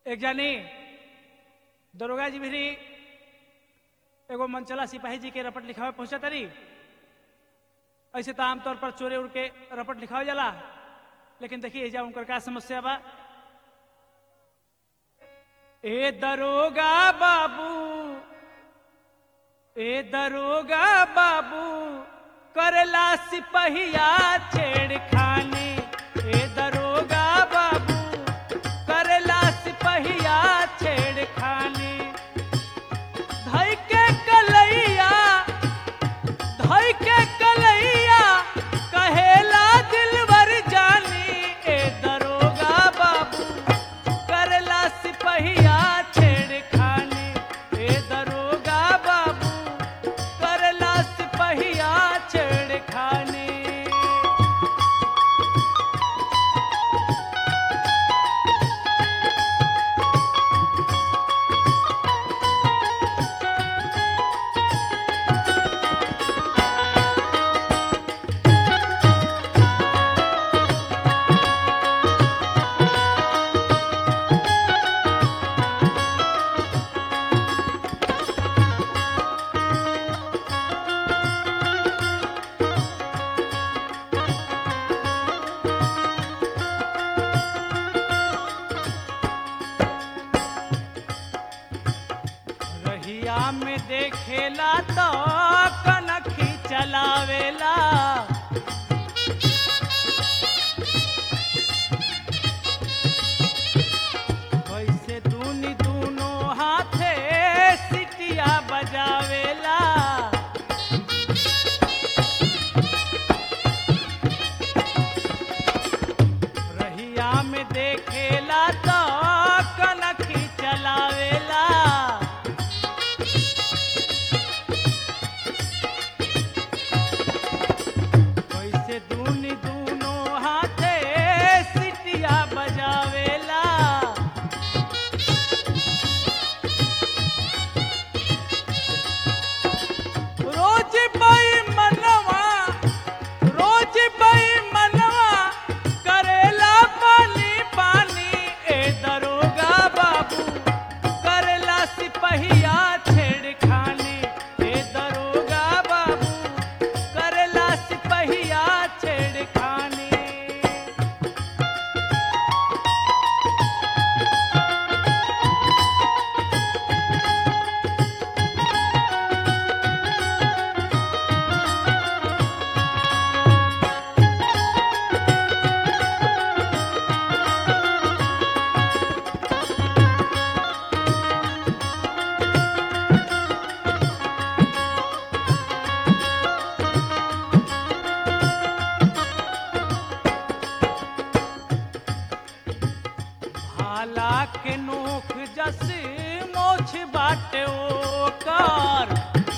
एक जानी दरोगा जी भी एगो मनचला सिपाही जी के रपट लिखावे पहुंचा तरी ऐसे तो आमतौर पर चोरे उड़ के रपट लिखावे जाला लेकिन देखिए जा उनकर का समस्या बा ए दरोगा बाबू ए दरोगा बाबू करला सिपहिया छेड़खानी ए दरोगा बाबू करला सिपहिया छेड़खानी धई के कलैया धई के कलैया कहेला दिलवर जानी ए दरोगा बाबू करला सिपहिया छेड़खानी ए दरोगा बाबू करला सिपहिया छेड़खानी रहिया में देखेला तो कनखी चलावेला वैसे दूनी दूनों हाथे सिटिया बजावेला रहिया में देखेला तो कनखी चलावेला वैसे दूनी दूनों हाथे सिटिया बजावेला रोज बई मनवा रोज बई मनवा करेला पानी पानी ए दरोगा बाबू करेला सिपहिया छेड़खानी ए दरोगा बाबू करेला सिपहिया छेड़खानी भाला के नोख जस मोछ बाटे ओकर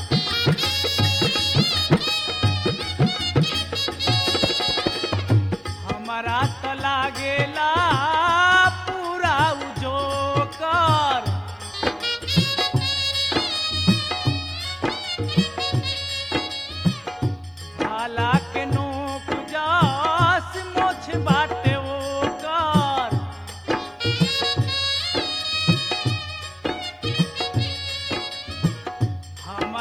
हमारा त लागेला पूरा उजोकर भाला के नोख जस मोछ बाटे ओकर हम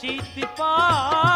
चित पर